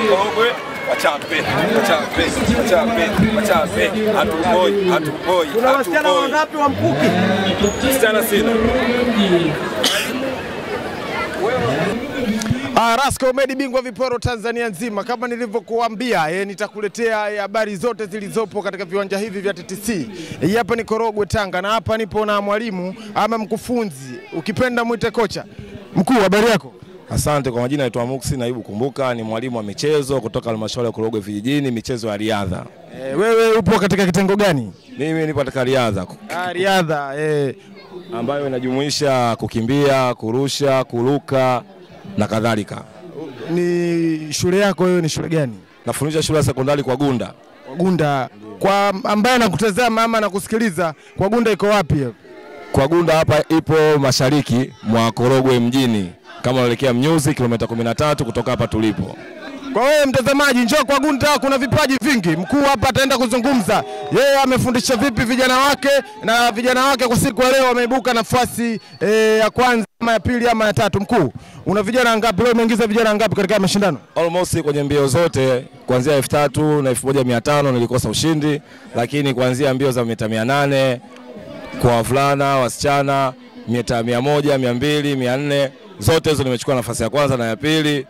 Korogwe wachape, wachape, wachape, wachape, hatupoi, hatupoi, Kuna wasichana hatupoi. wangapi wa mkuki? Msichana sina. Ah, Rasco Medi bingwa viporo Tanzania nzima, kama nilivyokuambia eh, nitakuletea eh, habari zote zilizopo katika viwanja hivi vya TTC. Eh, hapa ni Korogwe Tanga, na hapa nipo na mwalimu ama mkufunzi, ukipenda mwite kocha. Mkuu, habari yako? Asante kwa majina, naitwa Muksi Naibu Kumbuka, ni mwalimu wa michezo kutoka halmashauri ya Korogwe vijijini, michezo ya riadha. Eh, wewe upo katika kitengo gani? Mimi nipo katika riadha Ah, riadha. Eh, ambayo inajumuisha kukimbia, kurusha, kuruka na kadhalika. ni shule yako wewe, ni shule gani? Nafundisha shule ya sekondari kwa Gunda. Wagunda. Kwa ambaye anakutazama ama anakusikiliza, kwa Gunda iko wapi? hapo? Kwa Gunda hapa ipo mashariki mwa Korogwe mjini, kama unaelekea Mnyuzi, kilomita 13 kutoka hapa tulipo. Kwa wewe mtazamaji, njoo kwa Gunda, kuna vipaji vingi. Mkuu hapa ataenda kuzungumza, yeye amefundisha vipi vijana wake, na vijana wake kwa siku ya leo wameibuka nafasi e, ya kwanza ama ya pili ama ya tatu. Mkuu, una vijana ngapi leo? Umeingiza vijana ngapi katika mashindano? Almost kwenye mbio zote kuanzia elfu tatu na elfu moja mia tano nilikosa ushindi, lakini kuanzia mbio za mita mia nane kwa wavulana, wasichana, mita mia moja, mia mbili, mia nne zote hizo nimechukua nafasi ya kwanza na ya pili,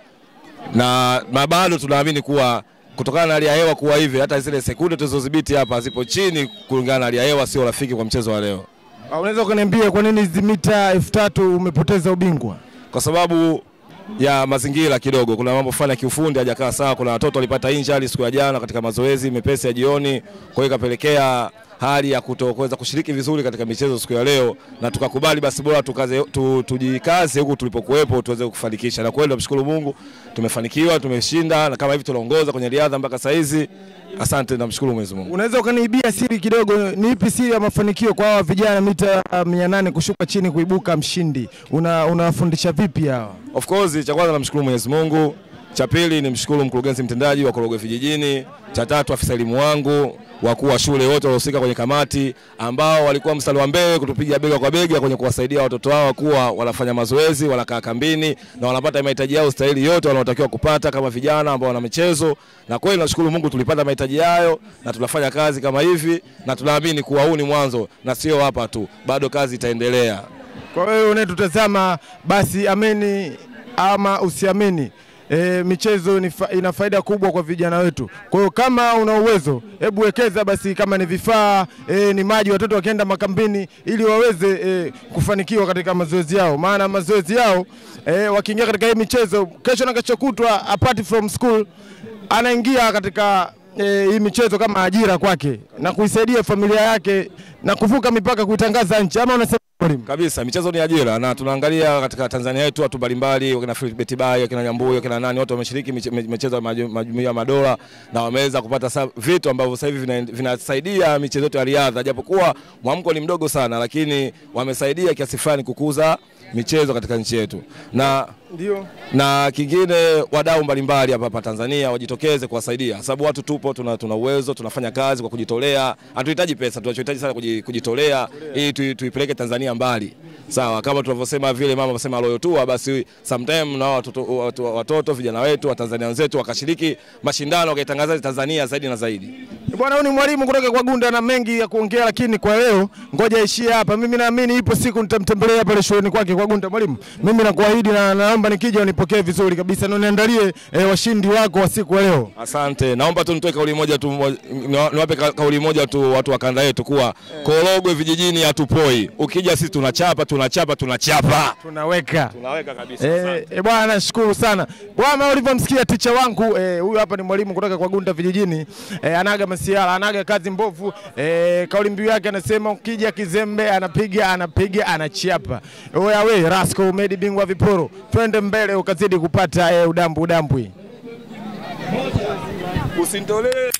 na na bado tunaamini kuwa kutokana na hali ya hewa kuwa hivi, hata zile sekunde tulizodhibiti hapa zipo chini kulingana na hali ya hewa, sio rafiki kwa mchezo wa leo. Ah, Unaweza ukaniambia kwa nini hizi mita elfu tatu umepoteza ubingwa? kwa sababu ya mazingira kidogo, kuna mambo fulani ya kiufundi hajakaa sawa. Kuna watoto walipata injury siku ya jana katika mazoezi mepesi ya jioni, kwa hiyo ikapelekea hali ya kutokuweza kushiriki vizuri katika michezo siku ya leo, na tukakubali basi bora tukaze, tu, tujikaze huku tulipokuwepo tuweze kufanikisha, na kweli tunamshukuru Mungu tumefanikiwa, tumeshinda, na kama hivi tunaongoza kwenye riadha mpaka saa hizi. Asante, namshukuru Mwenyezi Mungu. Unaweza ukaniibia siri kidogo, ni ipi siri ya mafanikio kwa hawa vijana mita mia nane kushuka chini kuibuka mshindi? Una unawafundisha vipi hawa? Of course cha kwanza namshukuru Mwenyezi Mungu, cha pili nimshukuru mkurugenzi mtendaji wa Korogwe vijijini, cha tatu afisa elimu wangu, wakuu wa shule wote waliohusika kwenye kamati ambao walikuwa mstari wa mbele kutupiga bega kwa bega kwenye kuwasaidia watoto hao kuwa wanafanya mazoezi, wanakaa kambini na wanapata mahitaji yao stahili yote wanaotakiwa kupata kama vijana ambao wana michezo. Na kweli nashukuru Mungu tulipata mahitaji hayo na tunafanya kazi kama hivi, na tunaamini kuwa huu ni mwanzo na sio hapa tu, bado kazi itaendelea. Kwa wewe unayetutazama, basi amini ama usiamini, e, michezo ni fa, ina faida kubwa kwa vijana wetu. Kwa hiyo kama una uwezo, hebu wekeza basi, kama ni vifaa e, ni maji, watoto wakienda makambini, ili waweze e, kufanikiwa katika mazoezi yao, maana mazoezi yao e, wakiingia katika hii michezo, kesho na kesho kutwa, apart from school, anaingia katika e, hii michezo kama ajira kwake na kuisaidia familia yake na kuvuka mipaka kuitangaza nchi, ama unasema mwalimu? Kabisa, michezo ni ajira na tunaangalia katika Tanzania yetu watu mbalimbali, wakina Philbert Bayi, wakina Nyambuyo, wakina nani, wote wameshiriki miche- me- michezo ya maju- majumuiya ya madola na wameweza kupata sa- vitu ambavyo sasa hivi vina- vinasaidia michezo yetu ya riadha, japokuwa mwamko ni mdogo sana, lakini wamesaidia kiasi fulani kukuza michezo katika nchi yetu na Ndio. na kingine wadau mbalimbali hapa hapa Tanzania wajitokeze kuwasaidia, sababu watu tupo, tuna, tuna uwezo, tunafanya kazi kwa kujitolea. Hatuhitaji pesa, tunachohitaji sana kuji- kujitolea ili tui- tuipeleke Tanzania mbali, sawa. Kama tunavyosema vile mama anasema loyo tua, basi sometime na watoto, watoto, watoto vijana wetu wa Tanzania wenzetu wakashiriki mashindano wakaitangaza Tanzania zaidi na zaidi. Bwana, huyu ni mwalimu kutoka kwa Gunda na mengi ya kuongea, lakini kwa leo ngoja ishie hapa. Mimi naamini ipo siku nitamtembelea pale shuleni kwake kwa Gunda. Mwalimu, mimi nakuahidi na naomba nikija unipokee vizuri kabisa na uniandalie eh, washindi wako wa siku ya leo. Asante, naomba tu nitoe kauli moja tu, mo- niwa- niwape ka- kauli moja tu watu wa kanda yetu kuwa Korogwe vijijini hatupoi. Ukija sisi tunachapa, tunachapa, tunachapa, Tunaweka tunaweka kabisa. Eh, eh, bwana nashukuru sana bwana, ulivyomsikia ticha wangu eh, huyu hapa ni mwalimu kutoka kwa Gunda vijijini eh, anaga masiara anaga kazi mbovu eh, kauli mbiu yake anasema ukija kizembe anapiga anapiga anachapa. Oya we Rasco umedi bingwa viporo, twende mbele ukazidi kupata eh, udambu udambwi. Usinitolee